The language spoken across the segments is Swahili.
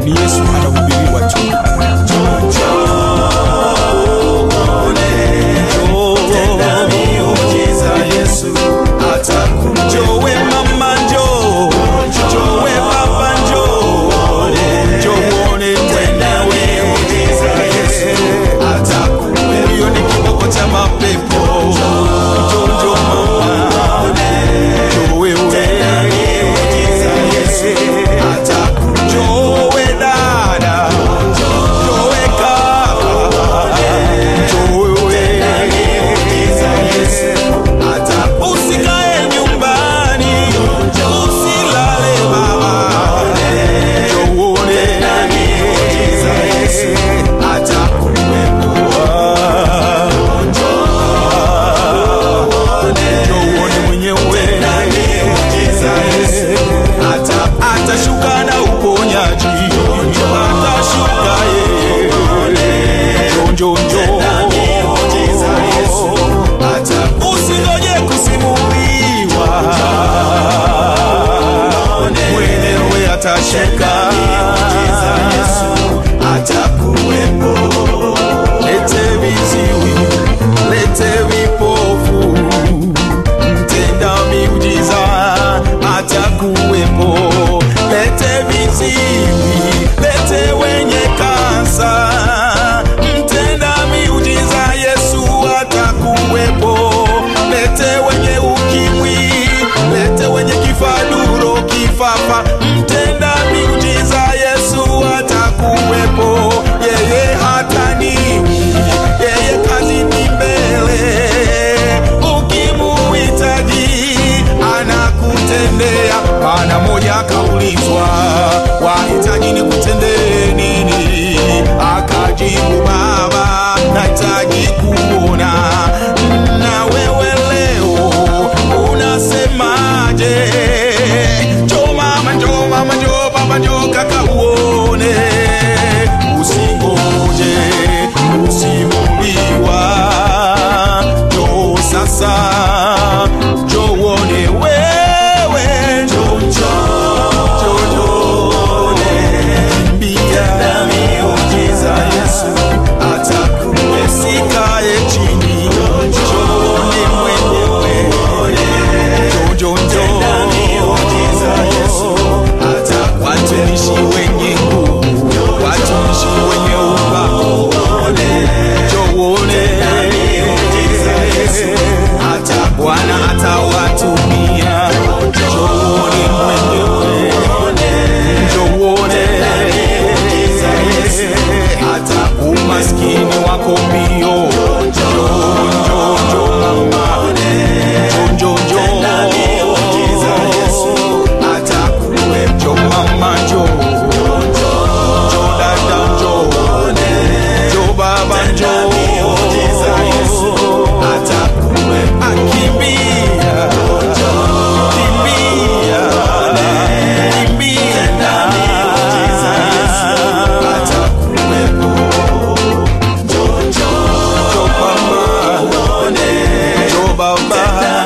ni Yesu anahubiriwa tu. Jowe mama njoo, jowe baba njoo, njoo uone tena wewe. Huyo ni kiboko cha mapepo. Njoo, njoo mama, njoo wewe. Njoo we dada, njoo we kaka, njoo wewe. Usikae nyumbani, usilale baba, njoo uone. Njoo uone mwenyewe. Atashuka na uponyaji, atashuka yeye. Njoo, njoo, njoo. Usingoje kusimuliwa, mwenyewe atashuka. Lete viziwi, lete vipofu, mtenda miujiza atakuwepo. Lete viziwi, lete wenye kansa, mtenda miujiza Yesu atakuwepo. Lete wenye ukimwi, lete wenye kifaduro, kifafa, mtenda miujiza Yesu atakuwepo. Yeye hataniwi, yeye kazini mbele. Ukimuhitaji anakutendea. Bwana moja akaulizwa, wahitaji nikutendee nini? Akajibu, Baba, nahitaji kuona. Na wewe leo unasemaje? Njoo mama, njoo mama, njoo baba, njoo kaka uone. Usingoje kusimuliwa, njoo sasa, njoo uone wewe, njoo, njoo, njoo, njoo, kimbia. Usikae chini, njooni mwenyewe, njoo, njoo, njoo. Watumishi wenye nguvu, watumishi wenye upako, njoo uone. Bwana atawatumia, njoo uone mwenyewe, njoo uone. Umaskini wako mbio, njoo, njoo, njoo mama, njoo, njoo, njoo. Njoo mama, njoo, njoo dada, njoo, njoo baba, njoo. Akimbia, kimbia, kimbia. Njoo mama, njoo baba.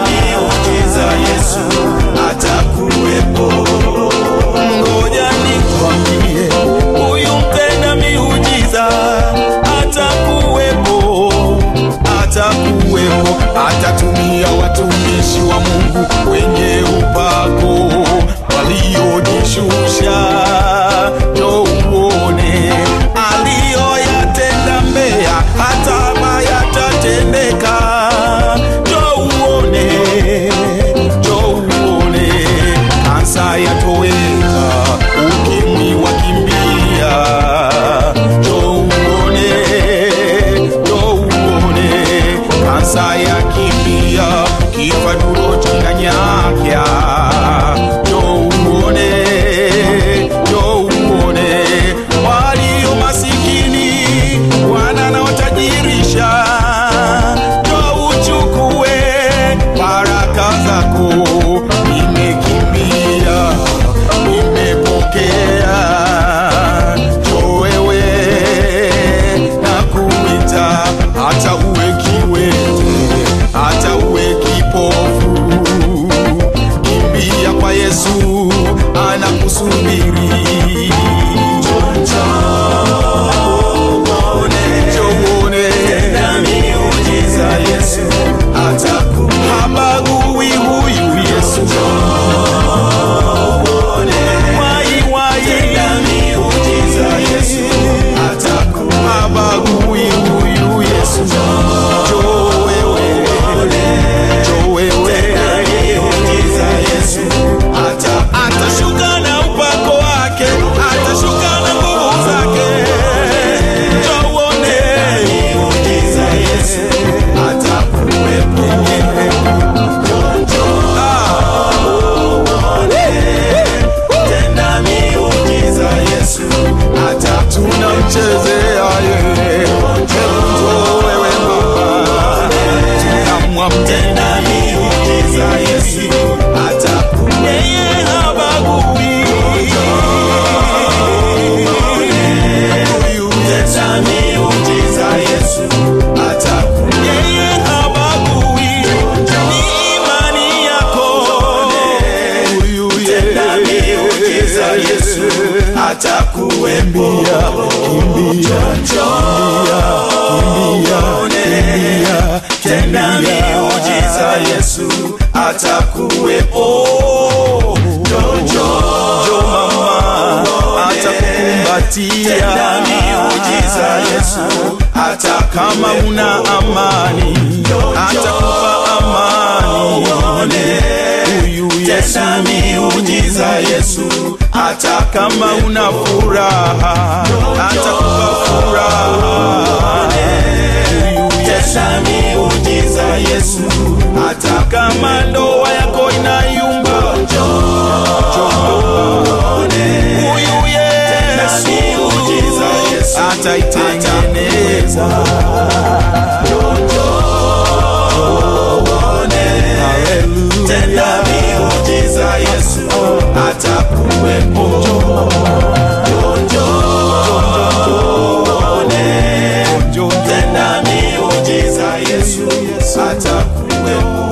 Ngoja nikwambie, huyu mtenda miujiza atakuwepo, atakuwepo, atatumia watumishi wa Mungu wenye upako waliojishusha. Njoo uone aliyoyatenda Mbeya, hata yatatendeka. Njoo uone, njoo uone kansa yatoweka, ukimwi wakimbia. Njoo uone, njoo uone kansa yakimbia, kifaduro kinanyakya. Njoo uone, njoo uone walio masikini wana na watajirisha. Njoo uchukue baraka zako, nimekimbia, nimepokea. Njoo wewe na kuita, hata uwe kiwete, hata uwe kipofu, kimbia kwa Yesu anakusubiri. Njoo, atakuwepo. kimbia, Njone, tenda miujiza, Yesu atakuwepo. Jojo, jo mama atakukumbatia tenda miujiza, Yesu kama atakuwepo. una amani atakupa amani huyu Yesu Tenda miujiza, Yesu atakuwepo. kama una furaha atakupa furaha huyu Yesu Tenda miujiza, Yesu atakuwepo. kama ndoa yako inayumba huyu Yesu miujiza, Yesu ataitengeneza Hallelujah. Tenda miujiza, Yesu atakuwepo. Njoo, Tenda miujiza, Yesu atakuwepo.